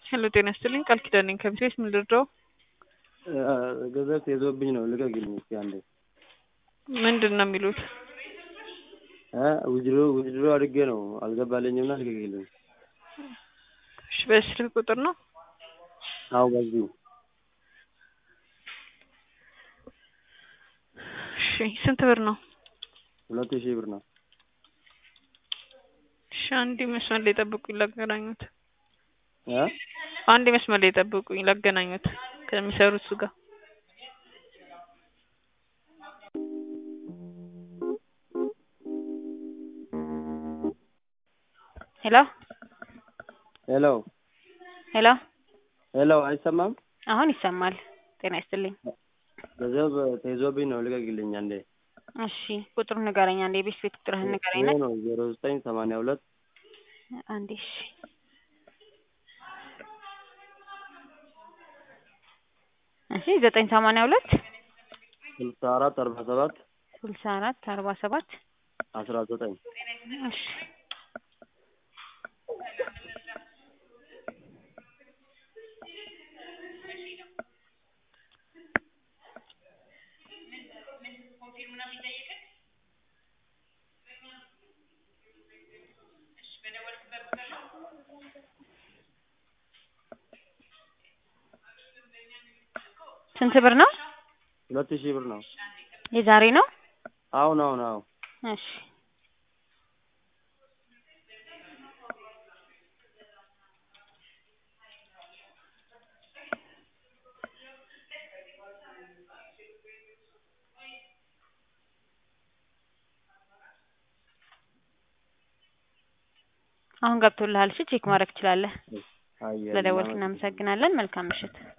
ሄሎ ጤና ይስጥልኝ ቃል ኪዳን ነኝ ከሚሴስ ምን ልርዳው? ገንዘብ ተይዞብኝ ነው ልቀቅልኝ እስኪ አንዴ። ምንድን ነው የሚሉት? ውድሮ ውድሮ አድርጌ ነው አልገባልኝምና ልቀቅልኝ። እሺ በዚህ ስልክ ቁጥር ነው? አዎ በዚሁ እሺ ስንት ብር ነው? ሁለት ሺህ ብር ነው። እሺ አንዴ መስመር ላይ ጠብቁኝ ላገናኙት። እ አንዴ መስመር ላይ ጠብቁኝ ላገናኙት ከሚሰሩት እሱ ጋር ሄሎ ሄሎ ሄሎ ሄሎ አይሰማም? አሁን ይሰማል። ጤና ይስጥልኝ። ገንዘብ ተይዞብኝ ነው ልቀቅልኝ አንዴ። እሺ ቁጥሩን ንገረኝ አንዴ የቤት ቤት ቁጥርህን ንገረኝ ይሄ ና ነው ዜሮ ዘጠኝ ሰማንያ ሁለት አንዴ እሺ እሺ ዘጠኝ ሰማንያ ሁለት ስልሳ አራት አርባ ሰባት ስልሳ አራት አርባ ሰባት አስራ ዘጠኝ እሺ ስንት ብር ነው? ሁለት ሺህ ብር ነው። የዛሬ ነው? አሁን አሁን አዎ እሺ አሁን ገብቶልሃል። እሺ ቼክ ማድረግ ትችላለህ። አየህ ስለደወልክ እናመሰግናለን። መልካም ምሽት።